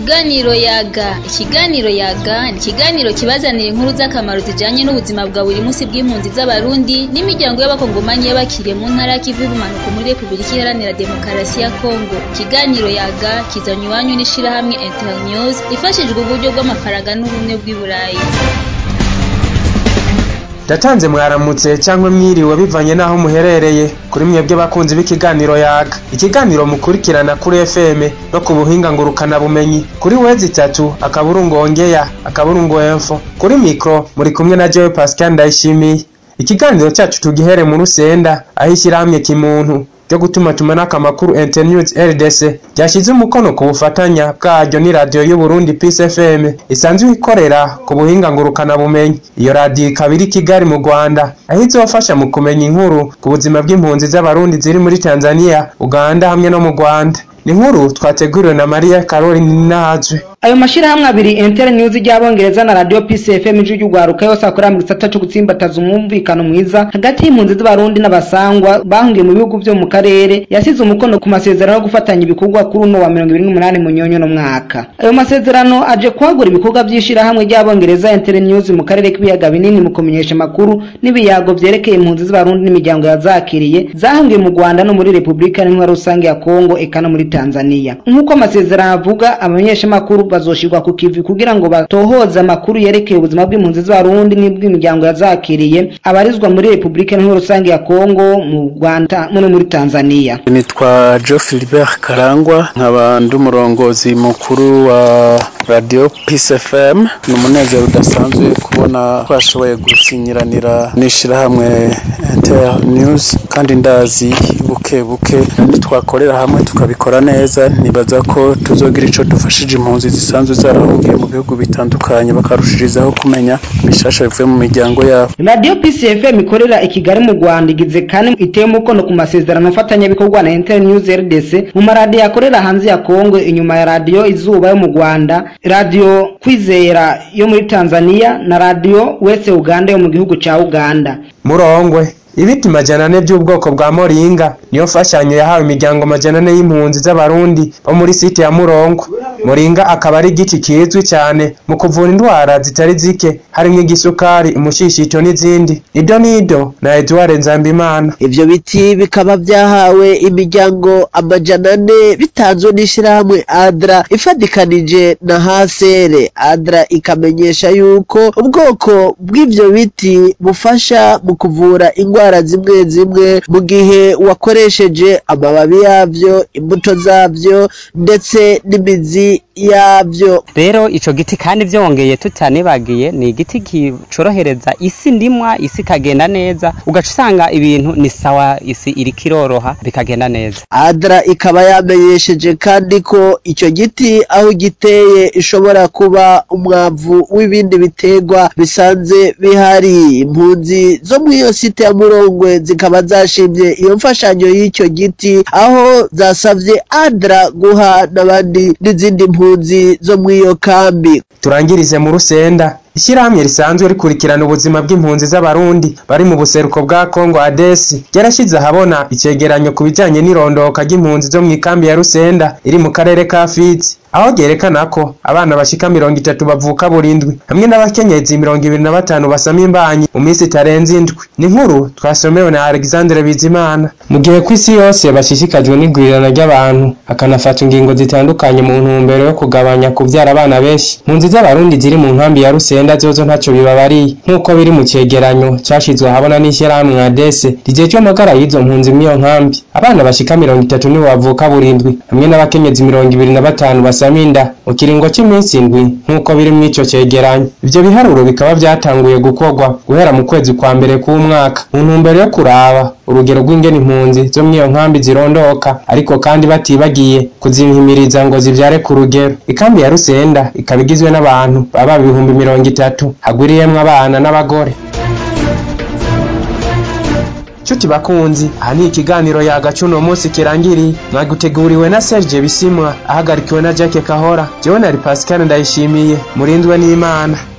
Ikiganiro yaga ikiganiro yaga ni ikiganiro kibazanira inkuru z'akamaro zijanye n'ubuzima bwa buri munsi bw'impunzi z'abarundi n'imiryango y'abakongomanyi y'abakiriye mu ntara y'ikivu y'ubumanuko muri repubulika iharanira demokarasi ya kongo ikiganiro yaga kizanywe iwanyu n'ishirahamwe internews ifashijwe uburyo bw'amafaranga n'ubumwe bw'i burayi ndatanze mwaramutse cyangwa mwiriwe bivanye n'aho muherereye kuri mwebwe bakunzi b'ikiganiro yaga ikiganiro mukurikirana kuri fm no ku buhinga ngurukana bumenyi kuri wezi itatu akaburungu ongeya akaburungu info kuri mikro muri kumwe na jewe pascal ndayishimiye ikiganiro cyacu tugihere mu rusenda aho ishyirahamwe kimuntu ryo gutuma tumanako amakuru internews rdc ryashyize umukono ku bufatanya bwaryo ni radiyo y'uburundi peace fm isanzwe ikorera ku buhinga ngurukana bumenyi iyo radiyo ikaba iri kigali mu rwanda aho izofasha mu kumenya inkuru ku buzima bw'impunzi z'abarundi ziri muri tanzania uganda hamwe no mu rwanda ni inkuru twateguriwe na mariya caroline nahazwe ayo mashirahamwe abiri Inter News ry'abongereza na Radio Peace FM ijwi ry'ugwaruka yose akorera mu gisata cyo gutsimbataza umwumvikano mwiza hagati y'impunzi z'abarundi n'abasangwa bahungiye mu bihugu vyo mu karere yasize umukono ku masezerano yo gufatanya ibikorwa kuri uno wa 2028 mu nyonyo no mwaka ayo masezerano aje kwagura ibikorwa by'ishirahamwe ry'abongereza Inter News mu karere k'ibiyaga binini mu kumenyesha makuru n'ibiyago vyerekeye impunzi z'abarundi n'imiryango yazakiriye zahungiye mu Rwanda no muri Republika Iharanira Rusange ya Kongo eka no muri Tanzania nk'uko amasezerano avuga abamenyesha makuru bazoshirwa ku kivi kugira ngo batohoze amakuru yerekeye ubuzima bw'impunzi z'abarundi n'ubw'imiryango yazakiriye abarizwa muri Republika Iharanira Rusange ya Kongo mu Rwanda no muri Tanzania nitwa Joe Philbert Karangwa nkaba ndi umurongozi mukuru wa Radio Peace FM ni umunezero udasanzwe kubona twashoboye gusinyiranira n'ishirahamwe Inter News kandi ndazi buke buke nitwakorera hamwe tukabikora neza nibaza ko tuzogira ico dufashije impunzi zisanzwe zarahungiye mu bihugu bitandukanye bakarushirizaho kumenya bishasha bivuye mu miryango yabo Radio Peace FM ikorera i Kigali mu Rwanda igize kandi iteye umukono ku masezerano afatanyabikorwa na Inter News RDC mu maradiyo akorera hanze ya Kongo inyuma ya radio Izuba yo mu Rwanda radio Kwizera yo muri Tanzania na radio Wese Uganda yo mu gihugu ca Uganda murongwe ibiti majana ane by'ubwoko bwa moringa niyo mfashanyo yahawe imiryango majana ane y'impunzi z'abarundi bo muri site ya murongo moringa akaba ari igiti kizwi cyane mu kuvura indwara zitari zike harimo igisukari umushishito n'izindi nido nido na edouard nzambimana ivyo biti bikaba vyahawe imiryango amajana ane bitanzwe n'ishirahamwe adra ifadikanije na hasere adra ikamenyesha yuko ubwoko bw'ivyo biti bufasha mu kuvura indwara zimwe zimwe mu gihe wakoresheje amababi yavyo imbuto zavyo ndetse n'imizi yavyo rero ico giti kandi vyongeye tutanibagiye ni igiti kicorohereza isi ndimwa isi ikagenda neza ugaca usanga ibintu ni sawa isi iriko iroroha bikagenda neza adra ikaba yamenyesheje kandi ko ico giti aho giteye ishobora kuba umwavu w'ibindi biterwa bisanze bihari impunzi zo mw'iyo site ya murongwe zikaba zashimye iyo mfashanyo y'icyo giti aho zasavye adra guha n'abandi n'izindi mpunzi zo mw'iyo kambi turangirize mu rusenda ishyirahamwe risanzwe rikurikirana ubuzima bw'impunzi z'abarundi bari mu buseruko bwa kongo adesi ryarashyize ahabona icegeranyo ku bijyanye n'irondoka ry'impunzi zo mu ikambi ya rusenda iri mu karere ka fizi aho ryerekana ko abana bashika mirongo itatu bavuka burindwi hamwe n'abakenyezi mirongo ibiri na batanu basama imbanyi mu minsi itarenze indwi ni inkuru twasomewe na alexandre bizimana mu gihe ku isi yose bashishikajwe n'igwirirana ry'abantu hakanafata ingingo zitandukanye mu ntumbero yo kugabanya kubyara abana benshi impunzi z'abarundi ziri mu nkambi ya rusenda zozo ntacyo bibabariye nk'uko biri mu cegeranyo cyashizwe ahabona n'ishyirahamwe nka dese rigejwe amagara y'izo mpunzi mw'iyo nkambi abana bashika mirongo itatu nibo bavuka burindwi hamwe n'abakenyezi mirongo ibiri na batanu basama inda mu kiringo cy'iminsi indwi nk'uko biri mu ico cegeranyo ivyo biharuro bikaba vyatanguye gukorwa guhera mu kwezi kwa mbere k'umwaka mu ntumbero yo kuraba urugero rw'ingene impunzi zo mw'iyo nkambi zirondoka ariko kandi batibagiye kuzihimiriza ngo zivyare ku rugero ikambi ya rusenda ikaba igizwe n'abantu baba ibihumbi mirongo itatu hagwiriyemwo abana n'abagore nshuti bakunzi aha ni ikiganiro yagaca uno munsi kirangiriye mwaguteguriwe na serge bisimwa ahagarikiwe na jacke kahora jewe nari pascal ndayishimiye murindwe n'imana